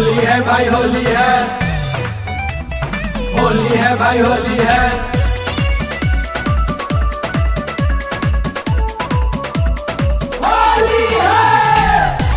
होली है भाई होली है होली है भाई होली है होली है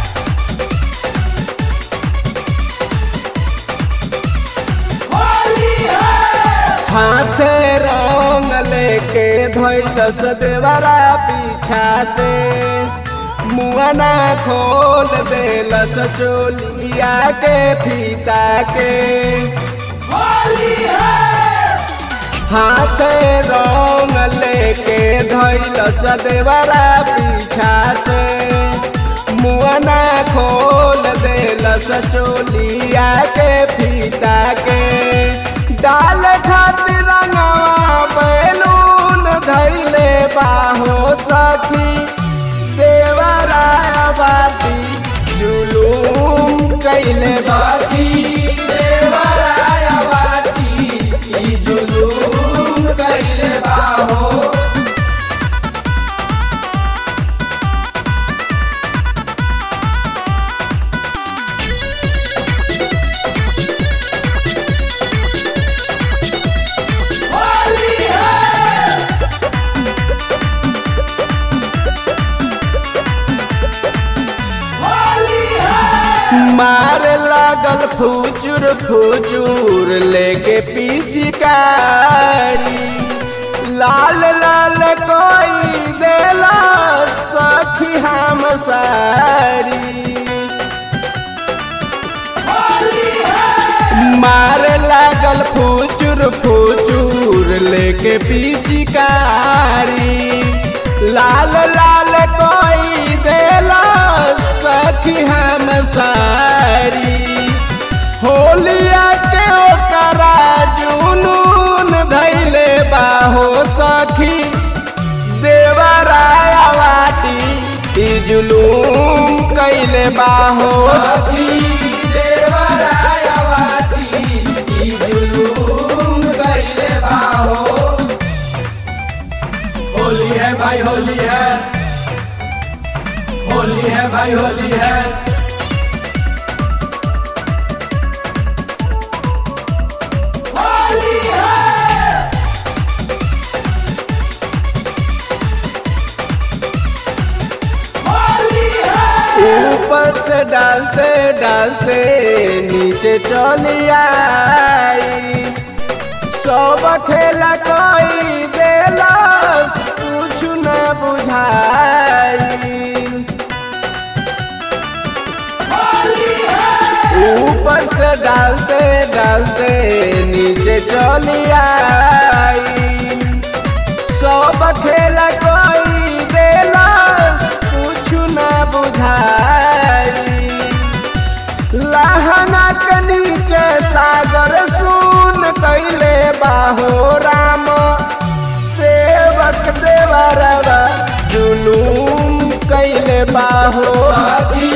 होली है हाथे रंग लेके धैलस देवरा पीछा से मुआना खोल देलस चोलिया के फीता के होली है हाथे रंग लेके धैलस देवरा पीछा से मुआना खोल देलस चोलिया के फीता के डाल खातिर रंगवा बैलून धैले बाहो सखी देवराय बाती जुलूम कैले बाती देवराय बाती ई जुलूम कैले बाहो होली है होली है मार लागल फुचुर फुचुर लेके पिचकारी लाल लाल कोई देला सखी हम सारी होली है मार लागल फुचुर फुचुर लेके पिचकारी लाल लाल कोई देला सखी हम सारी होलिया के ओकरा जुनून धैले बाहो सखी देवराया वाटी ई जुलूम कैले बाहो सखी देवराया वाटी ई जुलूम कैले बाहो होली है भाई होली है होली है भाई होली है होली है होली है ऊपर से डालते डालते नीचे चली आई सब खेला कोई देला कुछ न बुझाई होली है ऊपर से डालते डालते नीचे चली आई सब खेला कोई देला कुछ न बुझाई लहना के नीचे सागर सुन कैले बाहो राम सेवक देवरवा जुलूम कैले बाहो साथी